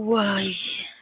ዋይ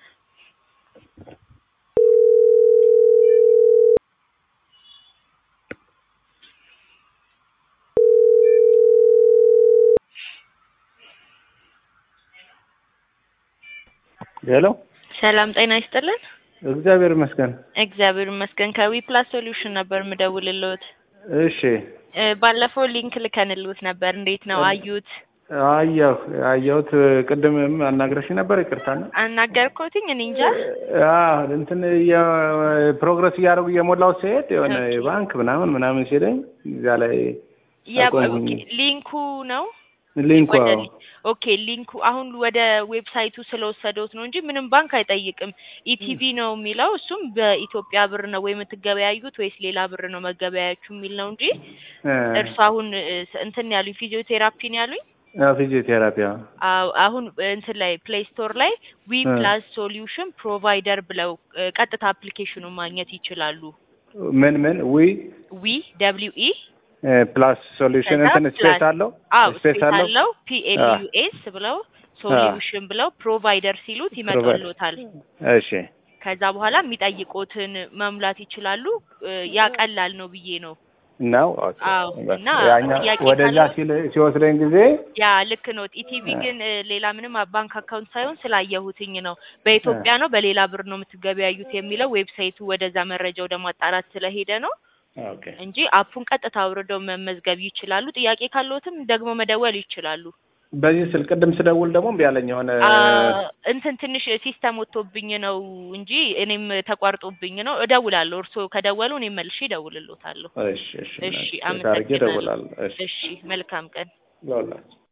ሄሎ ሰላም ጤና ይስጥልን። እግዚአብሔር ይመስገን። እግዚአብሔር ይመስገን። ከዊ ፕላስ ሶሉሽን ነበር የምደውልልዎት። እሺ እ ባለፈው ሊንክ ልከንልዎት ነበር። እንዴት ነው አዩት? አየሁ አየሁት። ቅድምም አናግረሽ ነበር። ይቅርታና አናገርኩትኝ እኔ እንጃ። አዎ እንትን ፕሮግረስ እያደረጉ እየሞላው ሲሄድ የሆነ ኦኬ። ባንክ ምናምን ምናምን ሲለኝ እዛ ላይ ያ አቆምኩኝ። ኦኬ፣ ሊንኩ ነው ሊንኩ ወደ አዎ። ሊ- ኦኬ ሊንኩ አሁን ወደ ዌብሳይቱ ስለወሰደውት ነው እንጂ ምንም ባንክ አይጠይቅም። ኢቲቪ ነው የሚለው እሱም በኢትዮጵያ ብር ነው ወይ የምትገበያዩት ወይስ ሌላ ብር ነው መገበያያችሁ የሚል ነው እንጂ እርሱ አሁን እ፣ እንትን ያሉኝ ፊዚዮቴራፒ ነው ያሉኝ። ፊዚዮቴራፒ አዎ። አዎ አሁን እንትን ላይ ፕሌይ ስቶር ላይ ዊ እ። ፕላስ ሶሉሽን ፕሮቫይደር ብለው እ፣ ቀጥታ አፕሊኬሽኑን ማግኘት ይችላሉ። ምን ምን ዊ ዊ ደብሊው ኢ ፕላስ ሶሉሽን ከዛ እንትን ስፔስ ፕላስ- አለው አዎ ስፔስ ስፔስ አለው አለው ፒ ኤል ዩ ኤስ ብለው ሶሉሽን ብለው ፕሮቫይደር ሲሉት ይመጣልዎታል። እሺ ከዛ በኋላ የሚጠይቁትን መሙላት ይችላሉ። እ፣ ያ ቀላል ነው ብዬ ነው። ነው ኦኬ። አዎ፣ በቃ እና ያኛ ጥያቄ ወደዛ ካለው- ሲል ሲወስደኝ ጊዜ ያ ልክ ነው። ኢቲቪ ግን እ፣ ሌላ ምንም ባንክ አካውንት ሳይሆን ስላየሁትኝ ነው። በኢትዮጵያ ነው በሌላ ብር ነው የምትገበያዩት የሚለው ዌብሳይቱ ወደዛ መረጃ ወደ ማጣራት ስለሄደ ነው ኦኬ እንጂ አፑን ቀጥታ አውርደው መመዝገብ ይችላሉ። ጥያቄ ካለዎትም ደግሞ መደወል ይችላሉ። በዚህ ስል ቅድም ስደውል ደግሞ እምቢ አለኝ የሆነ አ፣ እንትን ትንሽ ሲስተም ወጥቶብኝ ነው እንጂ እኔም ተቋርጦብኝ ነው። እደውላለሁ። እርስዎ ከደወሉ እኔም መልሼ እደውልልዎታለሁ። እሺ እሺ እሺ፣ እሺ አድርጌ አመሰግናለሁ። እደውላለሁ። እሺ እሺ፣ መልካም ቀን። ለሁላችሁ